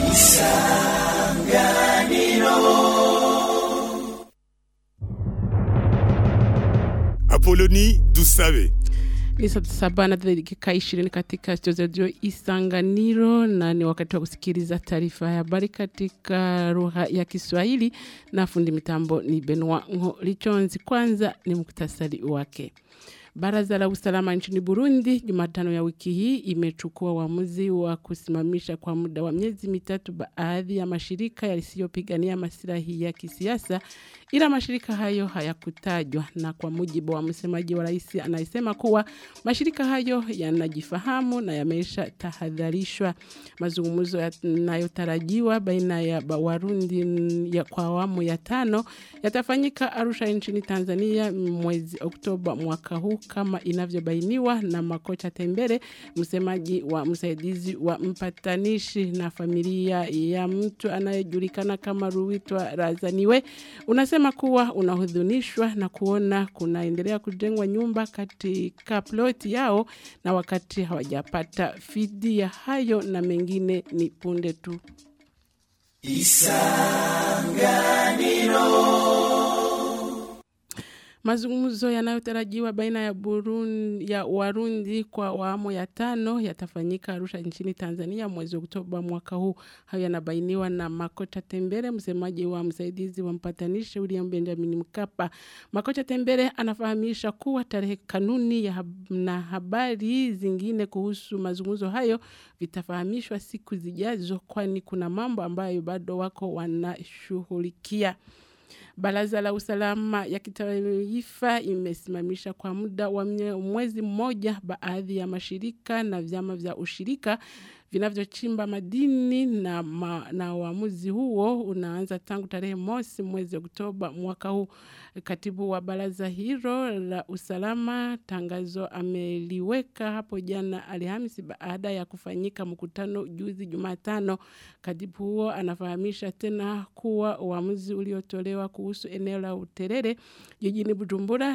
Apoloni Dusabe. Ni saa saba na dakika ishirini katika studio za redio Isanganiro, na ni wakati wa kusikiliza taarifa ya habari katika lugha ya Kiswahili, na fundi mitambo ni Benoit Lichonzi. Kwanza ni muktasari wake. Baraza la usalama nchini Burundi Jumatano ya wiki hii imechukua uamuzi wa kusimamisha kwa muda wa miezi mitatu baadhi ya mashirika yasiyopigania maslahi ya kisiasa, ila mashirika hayo hayakutajwa, na kwa mujibu wa msemaji wa rais anayesema kuwa mashirika hayo yanajifahamu na yamesha tahadharishwa. Mazungumzo yanayotarajiwa baina ya Warundi ya kwa awamu ya tano yatafanyika Arusha nchini Tanzania mwezi Oktoba mwaka huu kama inavyobainiwa na Makocha Tembere, msemaji wa msaidizi wa mpatanishi na familia ya mtu anayejulikana kama Ruwitwa Razaniwe, unasema kuwa unahudhunishwa na kuona kunaendelea kujengwa nyumba katika ploti yao na wakati hawajapata fidia. Hayo na mengine ni punde tu. Mazungumzo yanayotarajiwa baina ya Burundi ya Warundi kwa awamu ya tano yatafanyika Arusha nchini Tanzania mwezi Oktoba mwaka huu. Hayo yanabainiwa na Makota Tembere, msemaji wa msaidizi wa mpatanishi William Benjamin Mkapa. Makota Tembere anafahamisha kuwa tarehe kanuni ya hab na habari zingine kuhusu mazungumzo hayo vitafahamishwa siku zijazo, kwani kuna mambo ambayo bado wako wanashughulikia. Baraza la usalama ya kitaifa imesimamisha kwa muda wa mwezi mmoja baadhi ya mashirika na vyama vya ushirika vinavyochimba madini na, ma, na uamuzi huo unaanza tangu tarehe mosi mwezi Oktoba mwaka huu. Katibu wa baraza hilo la usalama tangazo ameliweka hapo jana Alhamisi baada ya kufanyika mkutano juzi Jumatano. Katibu huo anafahamisha tena kuwa uamuzi uliotolewa kuhusu eneo la Uterere jijini Bujumbura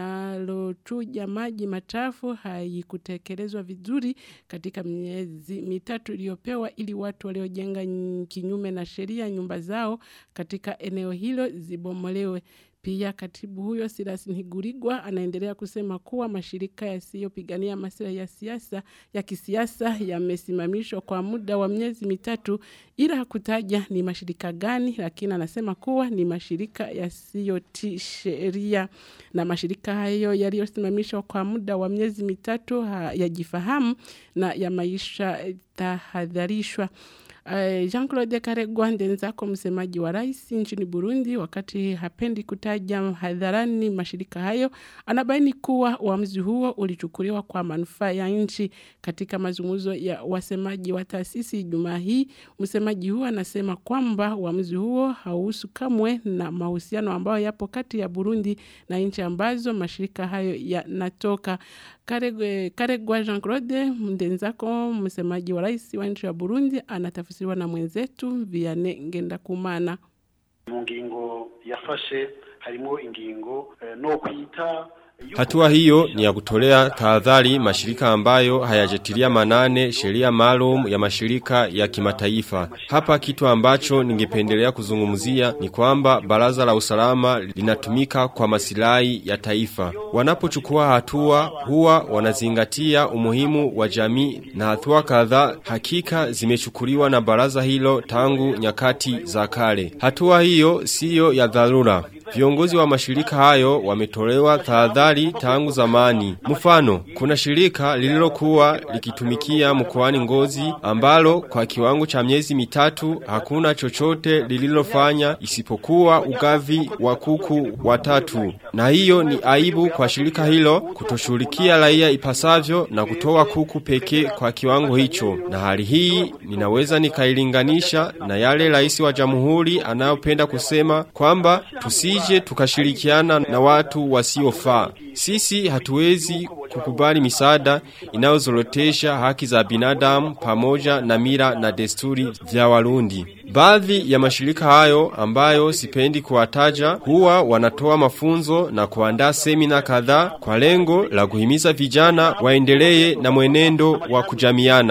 linalochuja maji machafu haikutekelezwa vizuri katika miezi mitatu iliyopewa ili watu waliojenga kinyume na sheria nyumba zao katika eneo hilo zibomolewe. Pia katibu huyo Silas Ntigurirwa anaendelea kusema kuwa mashirika yasiyopigania maslahi ya siasa ya kisiasa yamesimamishwa kwa muda wa miezi mitatu, ila hakutaja ni mashirika gani, lakini anasema kuwa ni mashirika yasiyotii sheria, na mashirika hayo yaliyosimamishwa kwa muda wa miezi mitatu yajifahamu na ya maisha tahadharishwa. Uh, Jean-Claude Karegwa Ndenzako msemaji wa rais nchini Burundi wakati hapendi kutaja hadharani mashirika hayo anabaini kuwa uamuzi huo ulichukuliwa kwa manufaa ya nchi katika mazungumzo ya wasemaji wa taasisi Jumaa hii msemaji huo anasema kwamba uamuzi huo hauhusu kamwe na mahusiano ambayo yapo kati ya Burundi na nchi ambazo mashirika hayo yanatoka Karegwa, Karegwa Jean-Claude Ndenzako msemaji wa rais wa nchi ya Burundi anatafsiriwa na mwenzetu Vianney Ngendakumana. mu ngingo yafashe harimo ingingo eh, no kwita Hatua hiyo ni ya kutolea tahadhari mashirika ambayo hayajatilia manane sheria maalum ya mashirika ya kimataifa. Hapa kitu ambacho ningependelea kuzungumzia ni kwamba baraza la usalama linatumika kwa masilahi ya taifa. Wanapochukua hatua huwa wanazingatia umuhimu wa jamii na hatua kadhaa hakika zimechukuliwa na baraza hilo tangu nyakati za kale. Hatua hiyo siyo ya dharura. Viongozi wa mashirika hayo wametolewa tahadhari tangu zamani. Mfano, kuna shirika lililokuwa likitumikia mkoani Ngozi ambalo kwa kiwango cha miezi mitatu hakuna chochote lililofanya isipokuwa ugavi wa kuku watatu. Na hiyo ni aibu kwa shirika hilo kutoshughulikia raia ipasavyo na kutoa kuku pekee kwa kiwango hicho. Na hali hii ninaweza nikailinganisha na yale rais wa jamhuri anayopenda kusema kwamba tusi tusije tukashirikiana na watu wasiofaa. Sisi hatuwezi kukubali misaada inayozorotesha haki za binadamu pamoja na mila na desturi vya Warundi. Baadhi ya mashirika hayo ambayo sipendi kuwataja huwa wanatoa mafunzo na kuandaa semina kadhaa kwa lengo la kuhimiza vijana waendelee na mwenendo wa kujamiana.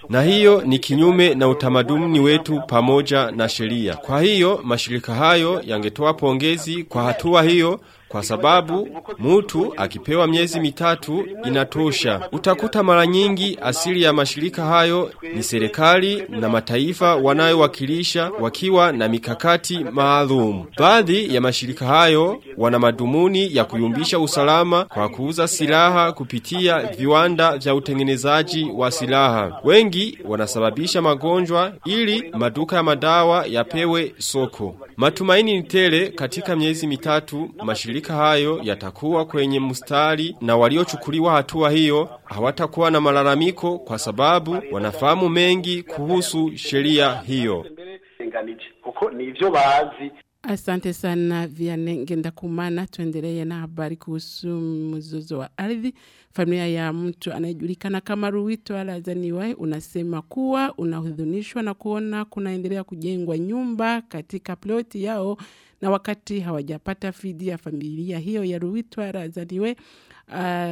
na hiyo ni kinyume na utamaduni wetu pamoja na sheria. Kwa hiyo mashirika hayo yangetoa pongezi kwa hatua hiyo kwa sababu mtu akipewa miezi mitatu inatosha. Utakuta mara nyingi asili ya mashirika hayo ni serikali na mataifa wanayowakilisha wakiwa na mikakati maalum. Baadhi ya mashirika hayo wana madhumuni ya kuyumbisha usalama kwa kuuza silaha kupitia viwanda vya utengenezaji wa silaha. Wengi wanasababisha magonjwa ili maduka ya madawa yapewe soko. Matumaini ni tele katika miezi mitatu mashirika hayo yatakuwa kwenye mstari na waliochukuliwa hatua hiyo hawatakuwa na malalamiko kwa sababu wanafahamu mengi kuhusu sheria hiyo. kuko ni ivyo bazi Asante sana Vianney Ngendakumana. Tuendelee na habari kuhusu mzozo wa ardhi. Familia ya mtu anayejulikana kama Ruwito Alazaniwai unasema kuwa unahudhunishwa na kuona kunaendelea kujengwa nyumba katika ploti yao na wakati hawajapata fidi ya familia hiyo ya Ruwito Alazaniwe Uh,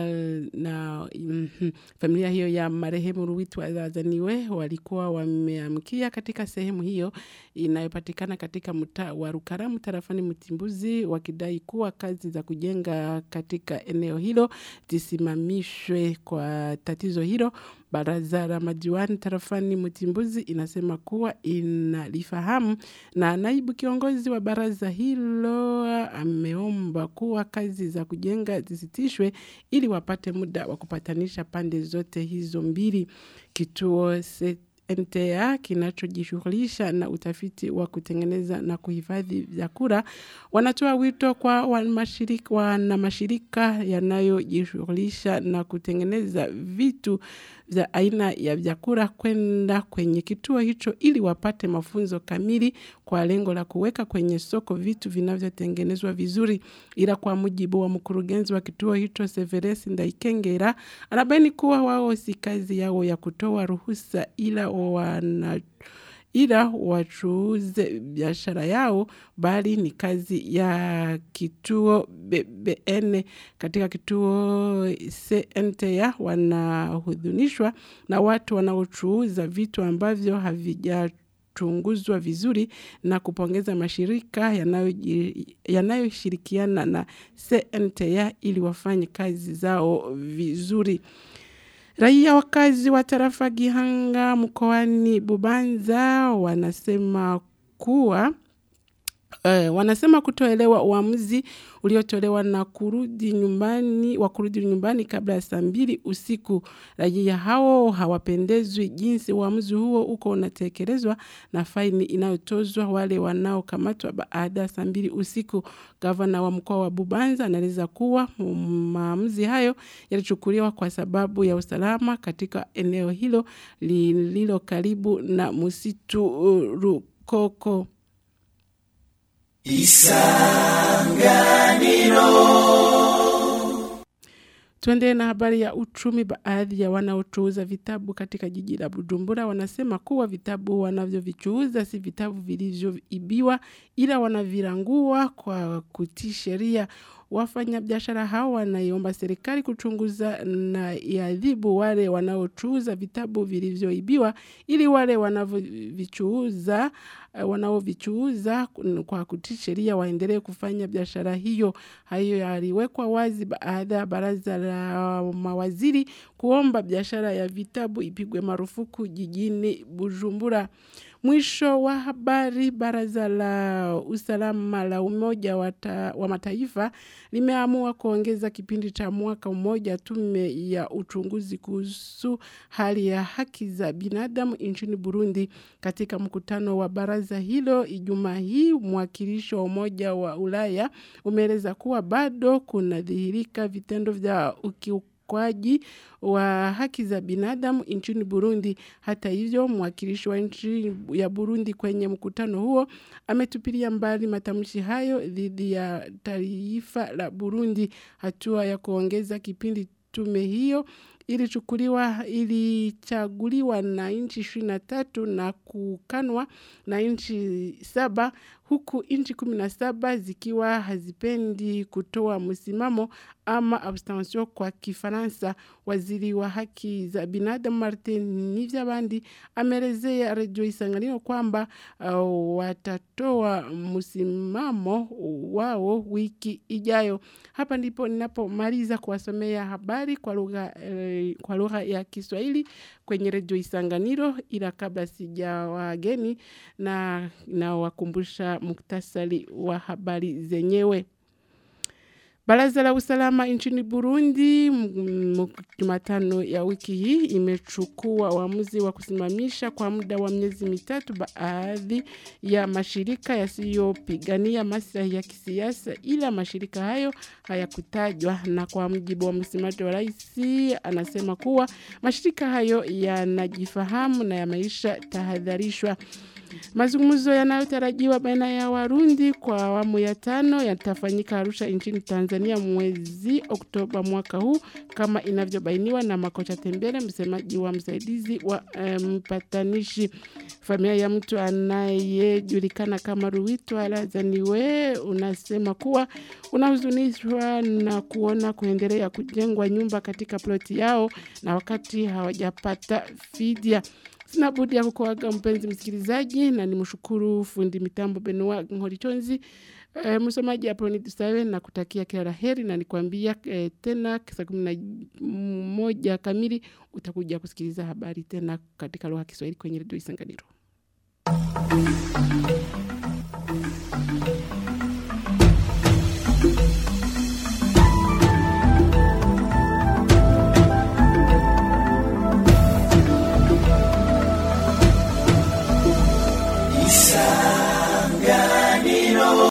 na mm, familia hiyo ya marehemu Ruwitu Azaniwe walikuwa wameamkia katika sehemu hiyo inayopatikana katika mtaa wa Rukaramu tarafani Mtimbuzi wakidai kuwa kazi za kujenga katika eneo hilo zisimamishwe kwa tatizo hilo. Baraza la majiwani tarafani Mtimbuzi inasema kuwa inalifahamu na naibu kiongozi wa baraza hilo ameomba kuwa kazi za kujenga zisitishwe ili wapate muda wa kupatanisha pande zote hizo mbili. Kituo se NTA kinachojishughulisha na utafiti wa kutengeneza na kuhifadhi vyakula wanatoa wito kwa wanamashirika, wana mashirika yanayojishughulisha na kutengeneza vitu vya aina ya vyakula kwenda kwenye kituo hicho ili wapate mafunzo kamili kwa lengo la kuweka kwenye soko vitu vinavyotengenezwa vizuri. Ila kwa mujibu wa mkurugenzi wa kituo hicho Severus Ndaikengera, anabaini kuwa wao si kazi yao ya kutoa ruhusa ila wana ila wachuuze biashara yao bali ni kazi ya kituo BBN. Katika kituo CNTA wanahudhunishwa na watu wanaochuuza vitu ambavyo havija chunguzwa vizuri na kupongeza mashirika yanayoshirikiana yanayo na CNTA ili wafanye kazi zao vizuri. Raia wakazi wa tarafa Gihanga mkoani Bubanza wanasema kuwa Uh, wanasema kutoelewa uamuzi uliotolewa na kurudi nyumbani wa kurudi nyumbani kabla ya saa mbili usiku. Raia hao hawapendezwi jinsi uamuzi huo uko unatekelezwa na faini inayotozwa wale wanaokamatwa baada ya saa mbili usiku. Gavana wa mkoa wa Bubanza anaeleza kuwa maamuzi hayo yalichukuliwa kwa sababu ya usalama katika eneo hilo lililo karibu na msitu uh, Rukoko. Isanganiro. Tuende na habari ya uchumi. Baadhi ya wanaochuuza vitabu katika jiji la Bujumbura wanasema kuwa vitabu wanavyovichuuza si vitabu vilivyoibiwa, ila wanavirangua kwa kutii sheria. Wafanyabiashara hao wanaiomba serikali kuchunguza na iadhibu wale wanaochuuza vitabu vilivyoibiwa ili wale wanavyovichuuza wanaovichuuza kwa kutii sheria waendelee kufanya biashara hiyo. Hayo yaliwekwa wazi baada ya baraza la mawaziri kuomba biashara ya vitabu ipigwe marufuku jijini Bujumbura. Mwisho wa habari. Baraza la usalama la Umoja wa, ta, wa Mataifa limeamua kuongeza kipindi cha mwaka mmoja tume ya uchunguzi kuhusu hali ya haki za binadamu nchini Burundi. Katika mkutano wa baraza hilo Ijumaa hii, mwakilishi wa Umoja wa Ulaya umeeleza kuwa bado kunadhihirika vitendo vya ukiukaji ukiukwaji wa haki za binadamu nchini Burundi. Hata hivyo, mwakilishi wa nchi ya Burundi kwenye mkutano huo ametupilia mbali matamshi hayo dhidi ya taifa la Burundi. Hatua ya kuongeza kipindi tume hiyo ilichukuliwa ilichaguliwa na nchi ishirini na tatu na kukanwa na nchi saba huku nchi 17 zikiwa hazipendi kutoa msimamo ama abstention kwa Kifaransa. Waziri wa haki za binadamu Martin Nivyabandi ameelezea redio Isanganiro kwamba uh, watatoa msimamo wao wiki ijayo. Hapa ndipo ninapomaliza kuwasomea habari kwa lugha eh, kwa lugha ya Kiswahili kwenye redio Isanganiro, ila kabla sijawageni na nawakumbusha muktasari wa habari zenyewe. Baraza la usalama nchini Burundi Jumatano ya wiki hii imechukua uamuzi wa kusimamisha kwa muda wa miezi mitatu baadhi ya mashirika yasiyopigania maslahi ya kisiasa, ila mashirika hayo hayakutajwa. Na kwa mjibu wa msemaji wa rais, anasema kuwa mashirika hayo yanajifahamu na yameisha tahadharishwa. Mazungumzo yanayotarajiwa baina ya Warundi kwa awamu ya tano yatafanyika Arusha nchini Tanzania mwezi Oktoba mwaka huu kama inavyobainiwa na Makocha Tembele, msemaji wa msaidizi wa mpatanishi. Familia ya mtu anayejulikana kama Ruwito Alazaniwe unasema kuwa unahuzunishwa na kuona kuendelea kujengwa nyumba katika ploti yao na wakati hawajapata fidia. Sina budi ya kukuaga mpenzi msikilizaji, na nimshukuru fundi mitambo Benoa Ngorichonzi. E, msomaji hapo ni Tusawe na kutakia kila la heri na nikwambia e, tena saa kumi na moja kamili utakuja kusikiliza habari tena katika lugha ya Kiswahili kwenye redio Isanganiro.